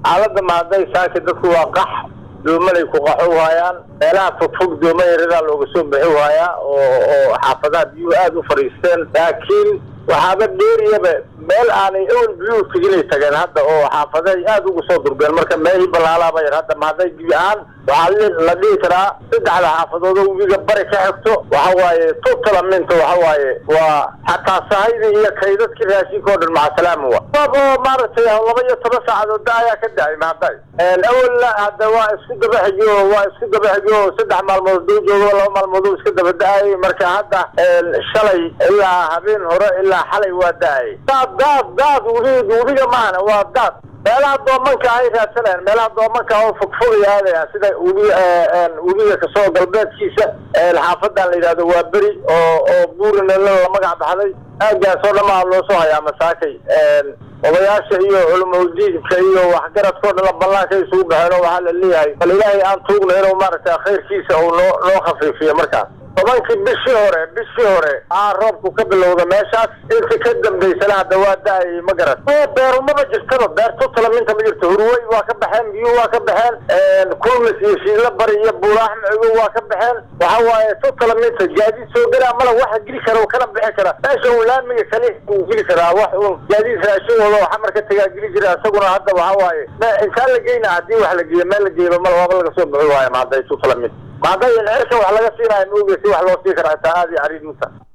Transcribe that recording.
xaaladda mahadday saaki dadku waa qax doomalay ku qaxo waayaan meelaha fogfog dooma yaradaa looga soo bixi waayaa oo oo xaafadaha biyuhu aada u fadhiisteen laakiin waxaaba dheeriyaba meel aanay ewel biyuhu teginay tageen hadda oo xaafaday aada uga soo durgeen marka meelihii ballaalaaba yar hadda mahadday biyo ahaan waxaa la dhihi karaa saddexda xaafadood oo webiga bari ka xigto waxa waaye tutalaminta waxa waaye waa xataa sahayda iyo kaydadkii raashinka oo dhan macasalaama wa oo maaragtay laba iyo toban saacadood da ayaa ka da-ay mahadday awalna hadda waa isku daba xigo waa isku daba xigo saddex maalmood duu joogo laba maalmood oo iska daba da-ay marka hadda shalay ilaa habeen hore ilaa xalay waa da-ay daad daad daad webi webiga maahana waa daad meelaha doomanka ay raadsanayaan meelaha doomanka oo fogfogay aadayaan sida webi webiga kasoo galbeedkiisa xaafadan la yidhahdo waa beri oo oo buurina la magac baxday aagaas oo dhamaa loo soo hayaa masaakay odayaasha iyo culimaudiinka iyo waxgaradkao dhan ballaanka isugu baxeen oo waxaa la leeyahay bal ilaahay aan tuugna inuu maaragtay khayrkiisa uu noo noo khafiifiyo markaas tobankii bishii hore bishii hore aa roobku ka bilowda meeshaas inta ka dambaysana hadda waa da-ay ma garan beerumaba jirtaba beerto talaminta ma jirto hurwey waa ka baxeen biyuhu waa ka baxeen kulmis iyo shiidla bari iyo buulaax macigo waa ka baxeen waxa waaye to talaminta gaadiid soo galaa mala waxa geli kara oo kana bixi kara meesha uu laamiga kale uu geli karaa wax uun gaadiid raashin wado waxa marka tagaa geli jira isaguna hadda waxa waaye intaan la geyna haddii wax la geeyo meel la geeyba mala waaba laga soo bixi waayo mahadday to talaminta mahadday in cirka wax laga siinayo ma ogeysi wax loo sii kara xitaa aada iyo cariid muta